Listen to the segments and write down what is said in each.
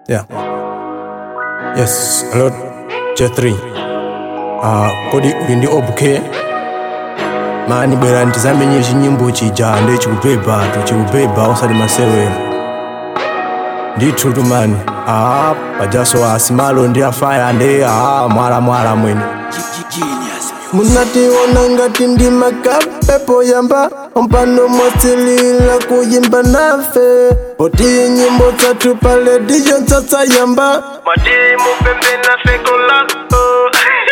Yeah. Yes, hello J3. Uh, kodi uli ndi obk mani bwera ndizamenye chinyimbo chija ndi chikubeba tu chikubeba osati masewera ndithu tumani aa pajaso asimalo ndi afaya ndi aa mwala mwala mwene munationa ngati ndi makapepo yamba mpano mwasilila kuyimba nafe poti nyimbo zathu pale dijo tsatsa yamba Madimu pembe na fekola oh.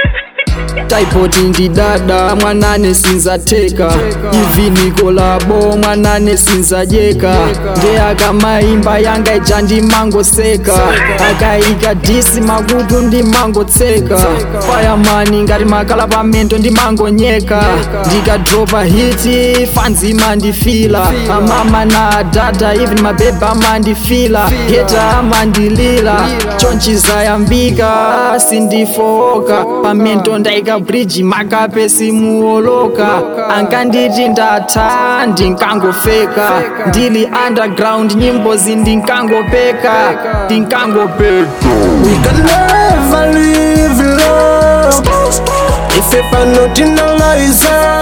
taipoti ndi dada mwanane sinzateka ivi nikolabo mwanane sinzajeka nde akamaimba yanga ija ndimangoseka akaika disi makutu ndimangotseka fayamani ngati makala pamento ndimangonyeka ndikadropa hiti fanzi mandifila amama na dada even mabeba amandifila geta amandilila chonchizayambika sindifoka pamento ndaika bridge makape simuoloka ankanditi ndatha ndinkangofeka ndili underground nyimbo zindinkangopeka ndinkangopeka we can never live love ife pano tinalaiza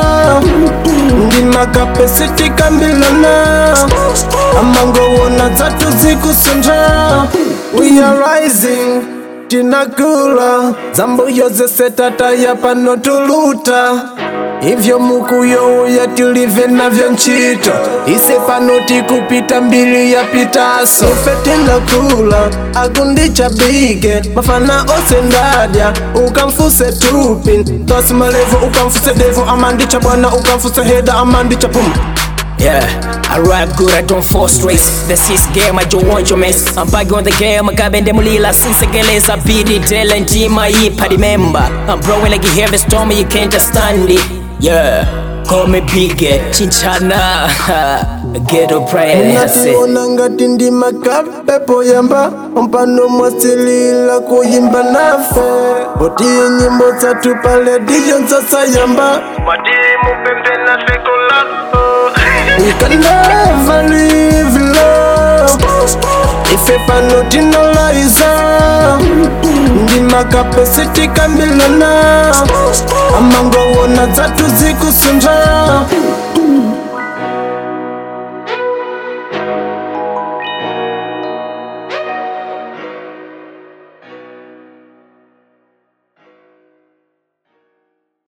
ndi makape sitikambilana amangowona dzathu zikusanja we are rising tinakula zambuyo zese tataya pano tuluta ivyo mukuyouya tilive navyo ntchito ise pano tikupita mbili yapitaso ife tinakula akundichabike mafana ose ndadya ukamfuse tupi tosi malevo ukamfuse devo amandicha bwana ukamfuse heda amandicha puma Yeah, I rap good, I don't force race. The six game, I don't want your mess. I'm back on the game, I got bende mulila sinsegeleza bidi tele ndima ipa remember. I'm blowing like you hear the storm, you can't just stand it. Yeah, call me big, chinchana. Ghetto pride, that's it. nationa ngati ndi makapepo yamba mpano mwasilila kuyimba nafe poti nyimbo zathu pale dijo ntsatsa yamba Madimu pembe na fekola oh. We can never live love Ife pano tinalaiza Ndi makape sitikambilana Amangowona dzathu zikusanja